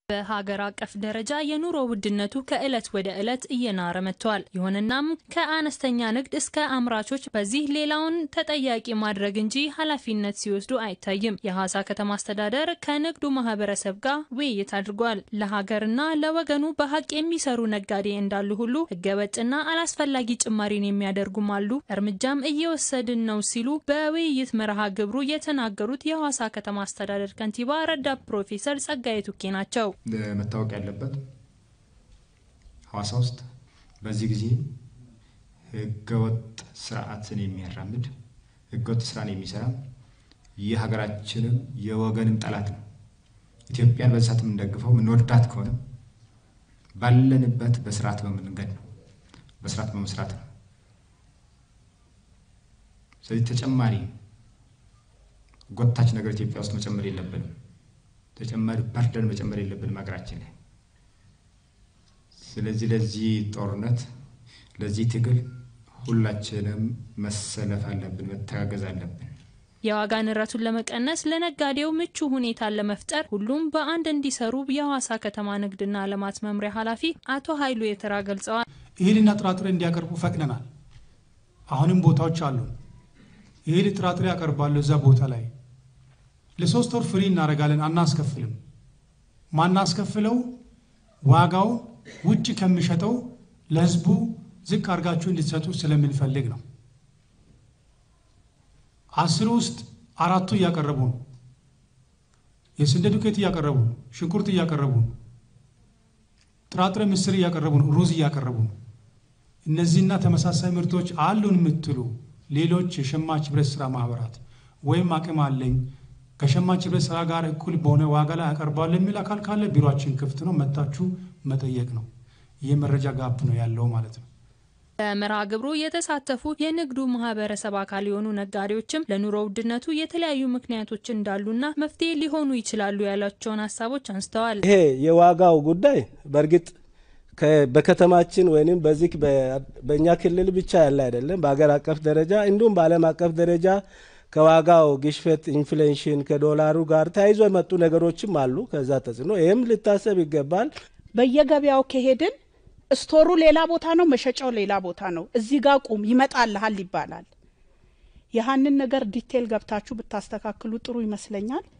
በሀገር አቀፍ ደረጃ የኑሮ ውድነቱ ከዕለት ወደ ዕለት እየናረ መጥቷል። ይሁንናም ከአነስተኛ ንግድ እስከ አምራቾች በዚህ ሌላውን ተጠያቂ ማድረግ እንጂ ኃላፊነት ሲወስዱ አይታይም። የሐዋሳ ከተማ አስተዳደር ከንግዱ ማህበረሰብ ጋር ውይይት አድርጓል። ለሀገርና ለወገኑ በሀቅ የሚሰሩ ነጋዴ እንዳሉ ሁሉ ህገወጥና አላስፈላጊ ጭማሪን የሚያደርጉም አሉ፣ እርምጃም እየወሰድን ነው ሲሉ በውይይት መርሃ ግብሩ የተናገሩት የሐዋሳ ከተማ አስተዳደር ከንቲባ ረዳት ፕሮፌሰር ጸጋዬ ቱኬ ናቸው። መታወቅ ያለበት ሐዋሳ ውስጥ በዚህ ጊዜ ህገወጥ ስርዓትን የሚያራምድ ህገወጥ ስራን የሚሰራ የሀገራችንም የወገንም ጠላት ነው። ኢትዮጵያን በዚህ ሰዓት የምንደግፈው የምንወዳት ከሆነ ባለንበት በስርዓት በመንገድ ነው፣ በስርዓት በመስራት ነው። ስለዚህ ተጨማሪ ጎታች ነገር ኢትዮጵያ ውስጥ መጨመር የለብንም። ተጨማሪ በርደን መጨመር የለብንም ሀገራችን ላይ። ስለዚህ ለዚህ ጦርነት ለዚህ ትግል ሁላችንም መሰለፍ አለብን፣ መተጋገዝ አለብን። የዋጋ ንረቱን ለመቀነስ ለነጋዴው ምቹ ሁኔታን ለመፍጠር ሁሉም በአንድ እንዲሰሩ የሐዋሳ ከተማ ንግድና ልማት መምሪያ ኃላፊ አቶ ኃይሉ የተራ ገልጸዋል። እህልና ጥራጥሬ እንዲያቀርቡ ፈቅደናል። አሁንም ቦታዎች አሉ። እህል ጥራጥሬ ያቀርባሉ እዛ ቦታ ላይ ለሶስት ወር ፍሪ እናደርጋለን። አናስከፍልም። ማናስከፍለው ዋጋው ውጭ ከሚሸጠው ለህዝቡ ዝቅ አድርጋችሁ እንድትሰጡ ስለምንፈልግ ነው። አስሩ ውስጥ አራቱ እያቀረቡ ነው። የስንዴ ዱቄት እያቀረቡ ነው። ሽንኩርት እያቀረቡ ነው። ጥራጥሬ፣ ምስር እያቀረቡ ነው። ሩዝ እያቀረቡ ነው። እነዚህና ተመሳሳይ ምርቶች አሉን የምትሉ ሌሎች የሸማች ህብረት ስራ ማህበራት ወይም አቅም አለኝ ከሸማች ህብረት ስራ ጋር እኩል በሆነ ዋጋ ላይ ያቀርባሉ የሚል አካል ካለ ቢሮችን ክፍት ነው፣ መታችሁ መጠየቅ ነው። ይህ መረጃ ጋፕ ነው ያለው ማለት ነው። በመርሃ ግብሩ የተሳተፉ የንግዱ ማህበረሰብ አካል የሆኑ ነጋዴዎችም ለኑሮ ውድነቱ የተለያዩ ምክንያቶች እንዳሉና መፍትሄ ሊሆኑ ይችላሉ ያሏቸውን ሀሳቦች አንስተዋል። ይሄ የዋጋው ጉዳይ በእርግጥ በከተማችን ወይም በዚህ በእኛ ክልል ብቻ ያለ አይደለም። በሀገር አቀፍ ደረጃ እንዲሁም በዓለም አቀፍ ደረጃ ከዋጋው ግሽፈት ኢንፍሌሽን ከዶላሩ ጋር ተያይዞ የመጡ ነገሮችም አሉ። ከዛ ተጽዕኖ ይህም ሊታሰብ ይገባል። በየገበያው ከሄድን ስቶሩ ሌላ ቦታ ነው፣ መሸጫው ሌላ ቦታ ነው። እዚህ ጋር ቁም ይመጣልሃል ይባላል። ያህንን ነገር ዲቴል ገብታችሁ ብታስተካክሉ ጥሩ ይመስለኛል።